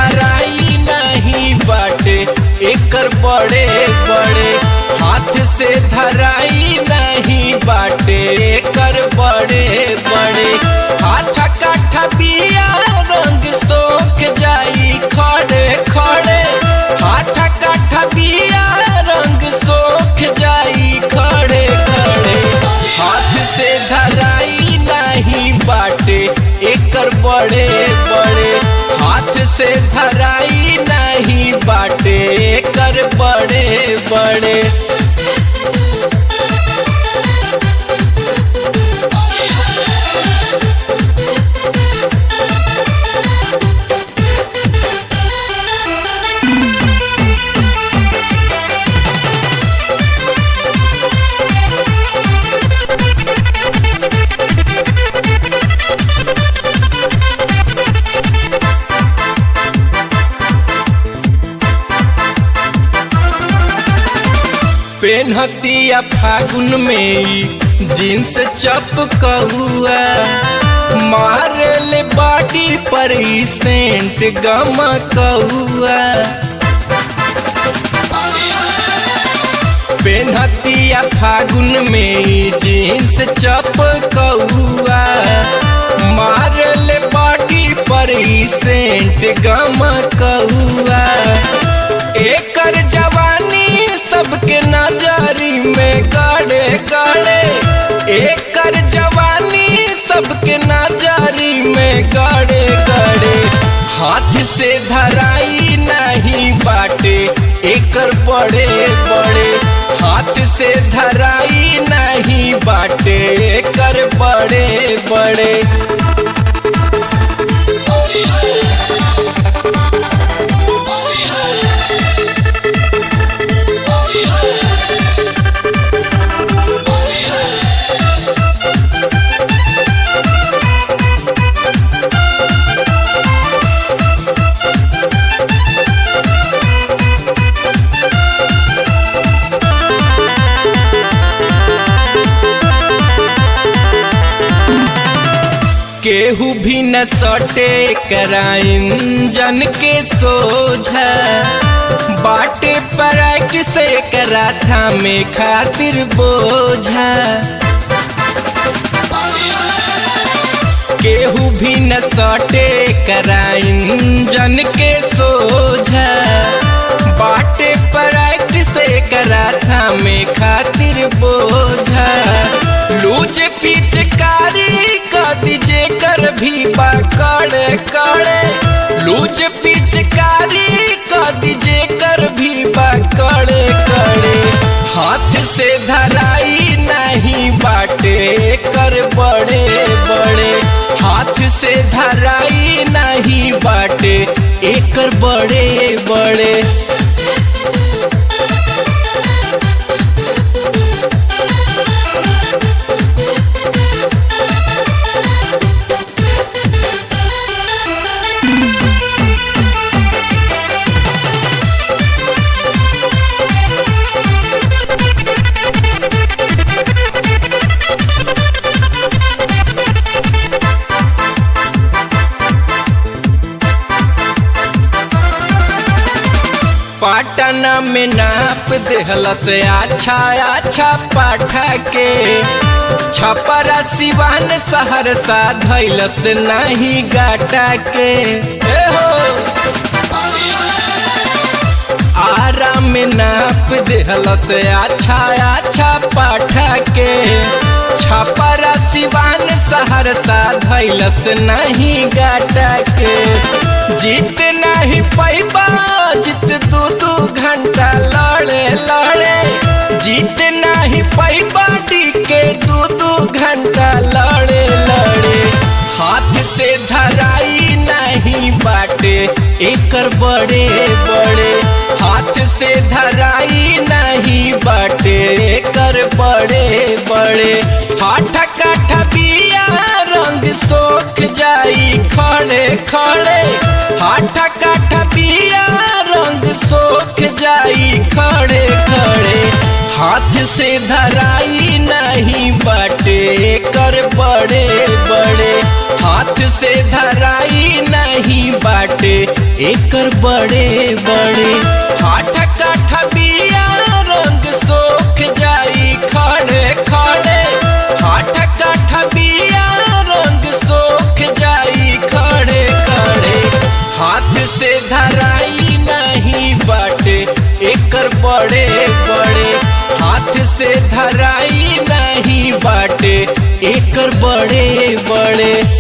धराई नहीं बाटे एकर बड़े बड़े हाथ से धराई नहीं बाटे एकर बड़े बड़े हाथ काठा बिया रंग सोख जाई खड़े खड़े हाथ काठा बिया रंग सोख जाई खड़े खड़े हाथ से धराई नहीं बाटे एकर बड़े बड़े हाथ से धराई नहीं बाटे एकर बड़े बड़े पेनहतिया फागुन में ई जींस चपकहुआ मारले बाटी पर ई सेंट गमकहुआ पेनहतिया फागुन में ई जींस चपकहुआ मारले बाटी पर ई सेंट गमकहुआ एकर जवानी सबके नजरी में गड़े गड़े एकर जवानी सबके नजरी में गड़े गड़े हाथ से धराई नहीं बाटे एकर बड़े बड़े हाथ से धराई नहीं बाटे एकर बड़े बड़े केहू भी न सटे कराइन जन के सोझा बाटे पराइट से कराठा में खातिर बोझा केहू भी न सटे कराइन जन के सोझा बाटे पराइट से कराठा में खातिर बोझा लूज पिचकारी कदी जे कर भी पकड़े कड़े लूज पिचकारी कदी जे कर भी पकड़े कड़े हाथ से धराई नहीं बाटे कर बड़े बड़े हाथ से धराई नहीं बाटे एकर बड़े बड़े पाटना में नाप देहल से अच्छा अच्छा पाठा के छपरा सिवान सहरसा धैलत नहीं गाटा के ए हो आरा में नाप देहल से अच्छा अच्छा पाठा के छपरा सिवान सहरसा धैलत नहीं गाटा के जीत नहीं पैबा जीत दू दू घंटा लड़े लड़े जीत नहीं पैबा के दू दू घंटा लड़े लड़े हाथ से धराई नहीं बाटे एकर बड़े बड़े हाथ से धराई नहीं बाटे एकर बड़े बड़े हाथ काठा बिया रंग सोख जाई खड़े खड़े हाथ काठा बिया रंग सोख जाई खड़े खड़े हाथ से धराई नहीं बाटे कर बड़े बड़े हाथ से धराई नहीं बाटे एकर बड़े बड़े हाथ काठ बिया रंग सोख जाई खड़े खड़े हाथ काठ बिया रंग सोख जाई खड़े खड़े हाथ से धराई नहीं बाटे एकर बड़े बड़े हाथ से धराई नहीं बाटे एकर बड़े बड़े